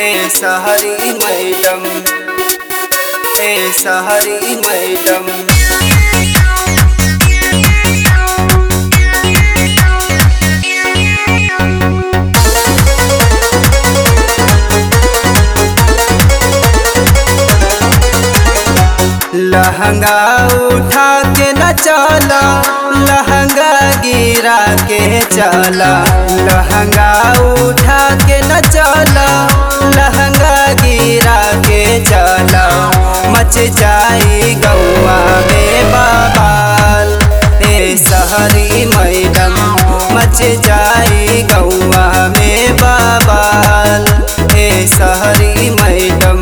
ए सहरी मैडम ए सहरी मैडम लहंगा उठा के न चला लहंगा गिरा के चला लहंगा उठा के न चला लहंगा गिरा के चला मच जाई गौआ में बाबाल ए सहरी मैडम मच जाई गौआ में बाबाल ए सहरी मैडम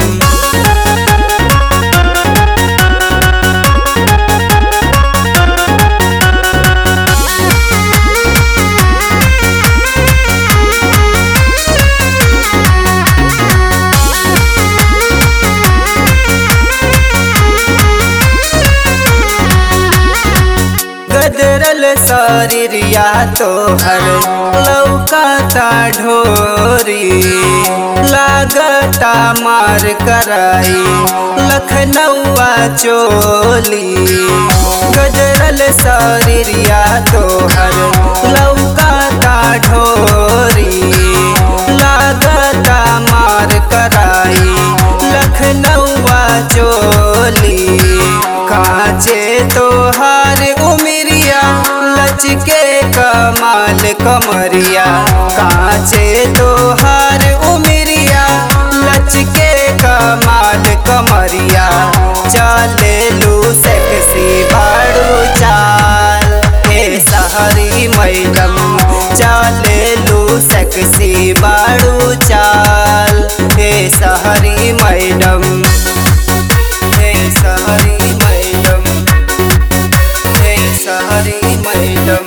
गदरल शरीरिया तोहर लौकाता ढोरी लागता मार कराई लखनऊआ चोली गदरल शरीरिया तोहर लौकाता ढोरी लागता मार कराई लखनऊआ चोली काचे तोहार उमरिया लचके कमाल कमरिया काचे तोहार उमरिया लचके कमाल कमरिया चले लू सेक्सी बाड़ू चाल हे सहरी मैडम चले लू सेक्सी बाड़ू चाल हे सहरी मैडम हे सहरी मैडम हे सहरी मैडम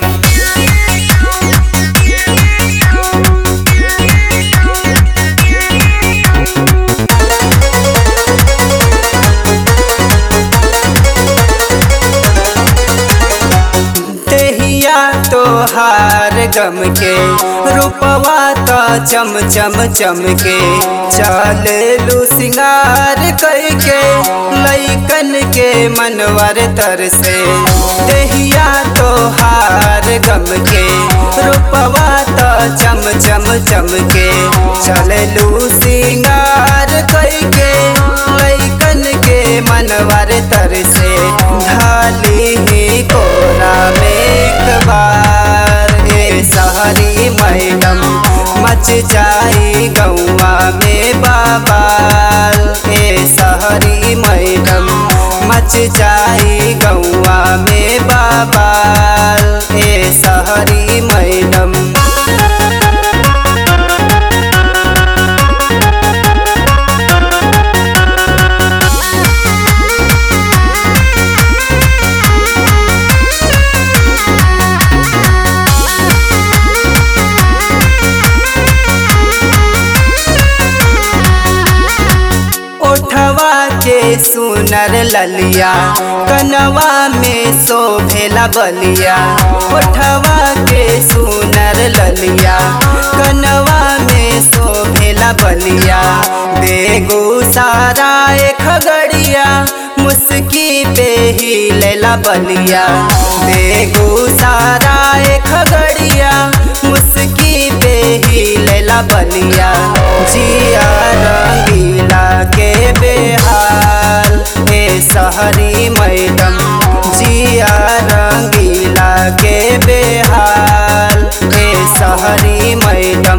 तेहिया तोहार गम के रूपवा तो चम चम चम के चल लू सिंगार करके लैकन के मनवर तर से तेहिया तोहार गम के रूपवा तो चम चम चम के चल लू सिंगार करके लैकन के मनवर तर से ढाली ही कोरा में एक बार हे सहरी मैडम मच जाई गौआ में बाबाल हे सहरी मैडम मच जाई गौआ में बाबाल हे सहरी मैडम ओठवा के सुनर ललिया कनवा में शोभेला बलिया ओठवा के सुनर ललिया कनवा में शोभेला बलिया बेगू सारा खगड़िया मुस्की पे ही लेला बलिया बेगू सारा खगड़िया मुस्की पे ही लेला बलिया जिया रंगीला के बेहाल हे सहरी मैडम जिया रंगीला के बेहाल हे सहरी मैडम